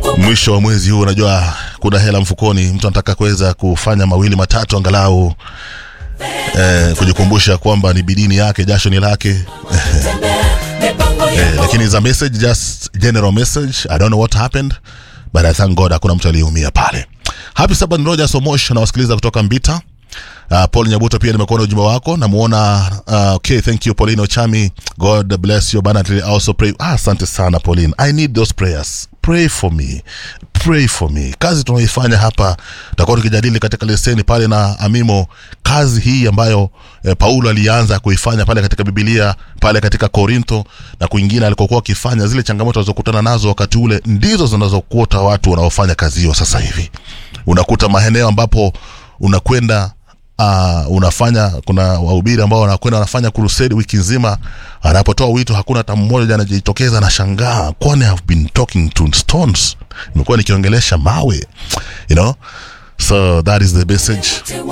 mwisho wa mwezi huu unajua kuna hela mfukoni mtu anataka kuweza kufanya mawili matatu angalau eh, kujikumbusha kwamba ni bidini yake jasho ni lake eh, lakini is a message just general message i don't know what happened but i thank god hakuna mtu aliyeumia pale happy sabbath rogers omosh nawasikiliza kutoka mbita Uh, paul nyabuto pia nimekuona ujumbe wako namuona uh, okay thank you pauline ochami god bless you abundantly I also pray ah, asante sana pauline i need those prayers pray for me pray for me kazi tunaoifanya hapa tutakuwa tukijadili katika leseni pale na amimo kazi hii ambayo eh, paulo alianza kuifanya pale katika bibilia pale katika korintho na kwingine alikokuwa akifanya zile changamoto alizokutana nazo wakati ule ndizo zinazokuta watu wanaofanya kazi hiyo sasa hivi unakuta maeneo ambapo unakwenda uh, unafanya kuna wahubiri ambao wanakwenda wanafanya crusade wiki nzima anapotoa wito hakuna hata mmoja anajitokeza anashangaa kwani have been talking to stones nimekuwa nikiongelesha mawe you know so that is the message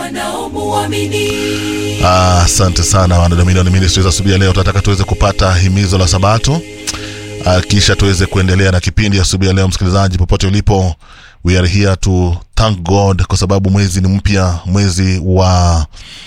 Ah, asante sana wana Dominion Ministries asubuhi ya leo tunataka tuweze kupata himizo la sabato uh, kisha tuweze kuendelea na kipindi asubuhi ya leo msikilizaji popote ulipo we are here to thank god kwa sababu mwezi ni mpya mwezi wa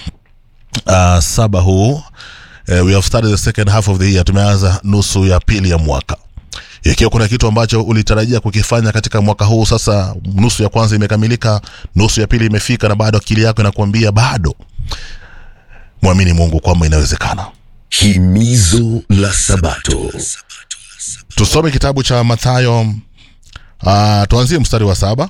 uh, saba huu uh, we have started the second half of the year tumeanza nusu ya pili ya mwaka ikiwa kuna kitu ambacho ulitarajia kukifanya katika mwaka huu sasa nusu ya kwanza imekamilika nusu ya pili imefika na bado akili yako inakuambia bado mwamini mungu kwamba inawezekana Himizo la Sabato. tusome kitabu cha mathayo uh, tuanzie mstari wa saba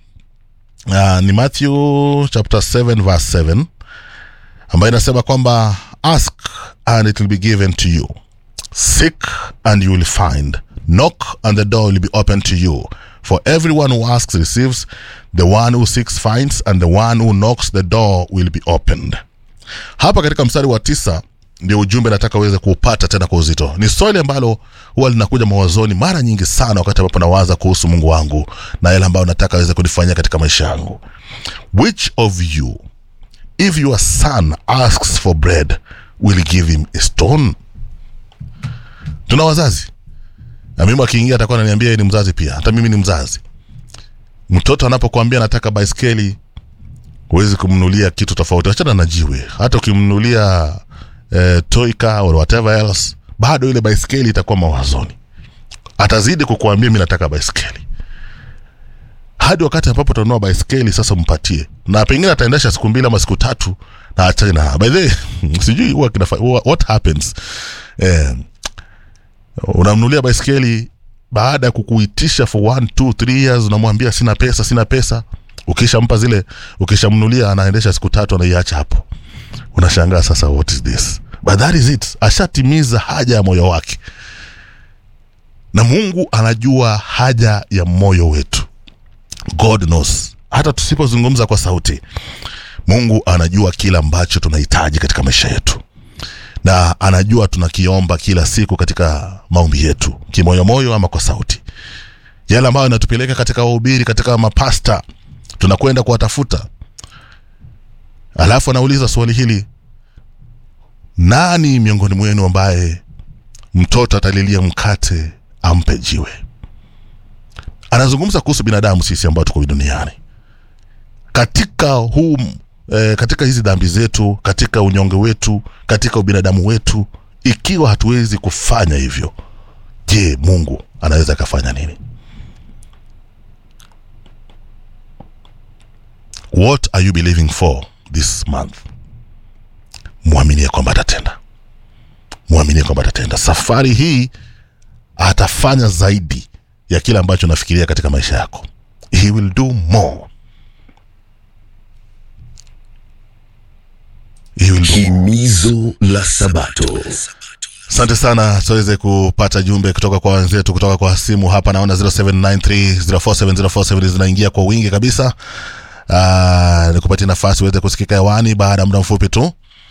uh, ni matthew chapter 7 verse 7 ambayo inasema kwamba ask and it will be given to you seek and you will find knock and the door will be open to you for everyone who asks receives the one who seeks finds and the one who knocks the door will be opened hapa katika mstari wa tisa ndio ujumbe nataka uweze kuupata tena kwa uzito ni swali ambalo huwa linakuja mawazoni mara nyingi sana wakati ambapo nawaza kuhusu mungu wangu na yale ambayo nataka aweze kunifanyia katika maisha yangu which of you if your son asks for bread will give him a stone tuna wazazi na mimi akiingia atakuwa ananiambia yeye ni mzazi pia hata mimi ni mzazi mtoto anapokuambia nataka baiskeli huwezi kumnulia kitu tofauti achana na jiwe hata ukimnulia eh, toy car or whatever else bado ile baiskeli itakuwa mawazoni atazidi kukuambia mi nataka baiskeli hadi wakati ambapo utanunua baiskeli sasa mpatie na pengine ataendesha siku mbili ama siku tatu na achane na by the way, sijui huwa kinafa- huwa- what happens eh, unamnulia baiskeli baada ya kukuitisha for one two three years unamwambia sina pesa sina pesa ukishampa zile ukishamnulia anaendesha siku tatu anaiacha hapo unashangaa sasa what is this but that is it ashatimiza haja ya moyo wake na mungu anajua haja ya moyo wetu god knows hata tusipozungumza kwa sauti mungu anajua kila ambacho tunahitaji katika maisha yetu na anajua tunakiomba kila siku katika maombi yetu kimoyomoyo ama kwa sauti yale ambayo inatupeleka katika wahubiri katika mapasta tunakwenda kuwatafuta alafu anauliza swali hili nani miongoni mwenu ambaye mtoto atalilia mkate ampe jiwe anazungumza kuhusu binadamu sisi ambao tuko duniani katika huu eh, katika hizi dhambi zetu katika unyonge wetu katika ubinadamu wetu ikiwa hatuwezi kufanya hivyo je mungu anaweza akafanya nini what are you believing for this month mwaminie kwamba atatenda mwaminie kwamba atatenda safari hii atafanya zaidi ya kile ambacho unafikiria katika maisha yako he will do more he will do more. Himizo la Sabato. asante sana tuweze kupata jumbe kutoka kwa wenzetu kutoka kwa simu hapa naona 0793047047 zinaingia kwa wingi kabisa uh, nikupatie nafasi uweze kusikika hewani baada ya muda mfupi tu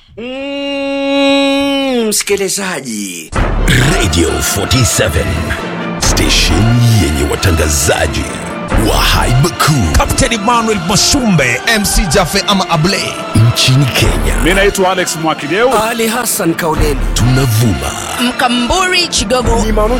Mm, msikilizaji Radio 47. Station yenye watangazaji wa haiba kuu Captain Emmanuel Masumbe MC Jafe ama Ablay nchini Kenya. Mi naitwa Alex Mwakideu. Ali Hassan Kauleni. Tunavuma Mkamburi Chigogo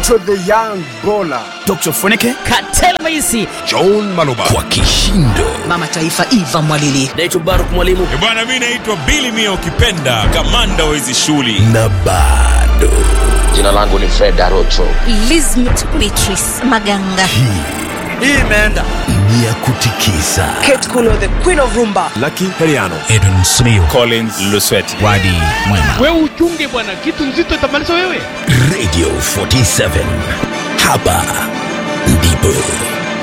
Dr. Funike. Katela Maisi John Maloba kwa kishindo Mama Taifa Eva Mwalili Naitwa Baruk Mwalimu. bwana mi naitwa bili mia ukipenda kamanda wa hizi shughuli na bado Jina langu ni Fred Arocho. Lizmet Beatrice Maganga. Hii imeenda. ni ya kutikisa Kate Kuno the Queen of Rumba Edwin Smio Collins Lusweti. Wadi Mwema wewe uchunge bwana kitu nzito itamaliza wewe Radio 47 hapa ndipo